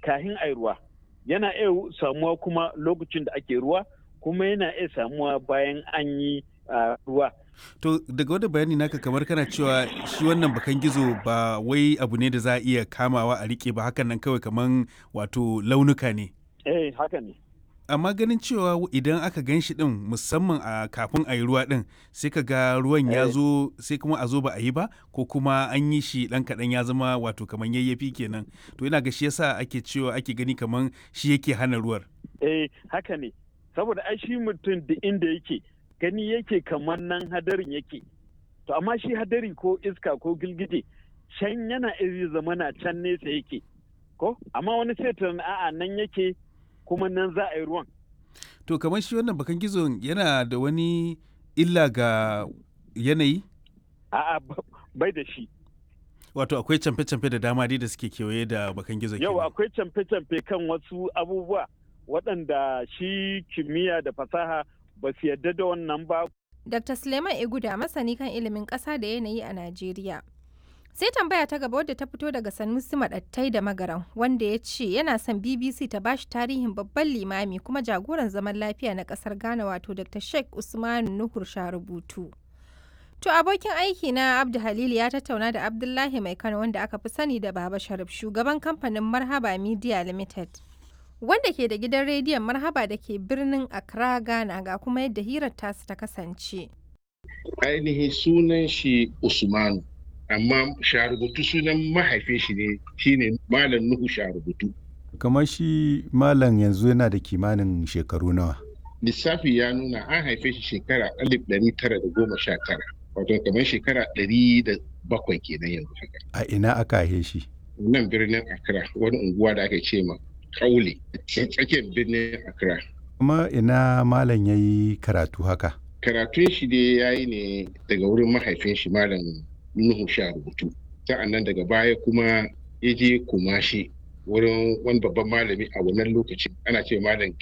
kahin ai ruwa yana iya samuwa kuma lokacin da ake ruwa kuma yana iya samuwa bayan an yi ruwa To daga wani bayani naka kamar kana cewa shi wannan bakan gizo ba wai abu ne da za a iya kamawa a rike ba hakan nan kawai kamar wato launuka ne. Eh haka ne. Amma ganin cewa idan aka gan shi din musamman a kafin a yi ruwa din sai ka ga ruwan ya zo sai kuma a zo ba a yi ba ko kuma an yi shi dan kaɗan ya zama wato kamar yayyafi kenan. To ina ga shi yasa ake cewa ake gani kamar shi yake hana ruwar. Eh haka ne. Saboda ai shi mutum da inda yake gani yake kamar nan hadarin yake to amma shi hadari ko iska ko gilgije can yana iri zamana can nesa yake ko amma wani sai a'a nan yake kuma nan za a yi ruwan to kamar shi wannan bakan gizon yana da wani illa ga yanayi a'a bai da shi wato akwai camfe-camfe da dama dai da suke kewaye da bakan gizo yau akwai camfe-camfe kan wasu abubuwa waɗanda shi kimiyya da fasaha ba su yarda da wannan ba. Dr. Suleiman Iguda masani kan ilimin ƙasa da yanayi a Najeriya. Sai tambaya ta gaba wadda ta fito daga Sanusi Maɗattai da Magaran wanda ya ce yana son BBC ta bashi tarihin babban limami kuma jagoran zaman lafiya na ƙasar Ghana wato Dr. Sheikh Usman Nuhur Sharubutu. To abokin aiki na Abdu Halil ya tattauna da Abdullahi Mai Kano wanda aka fi sani da Baba Sharif shugaban kamfanin Marhaba Media Limited. wanda ke da gidan rediyon marhaba da ke birnin Accra Ghana ga kuma yadda hirar tasu ta kasance. Ainihin sunan shi Usmanu, amma sharubutu sunan mahaifin shi ne shine Malam Nuhu sharubutu. Kamar shi Malam yanzu yana da kimanin shekaru nawa. Lissafi ya nuna an haife shi shekara alif ɗari tara da goma sha tara, wato kamar shekara ɗari da bakwai kenan yanzu haka. A ina aka haife shi? Nan birnin Accra, wani unguwa da aka ce ma kaule tsakiyar birnin Accra. Kuma ina malam ya yi karatu haka? Karatun shi dai ya yi ne daga wurin mahaifin shi malam Nuhu sha rubutu. Sa'an nan daga baya kuma ya je kumashi wurin wani babban malami a wannan lokacin ana ce malam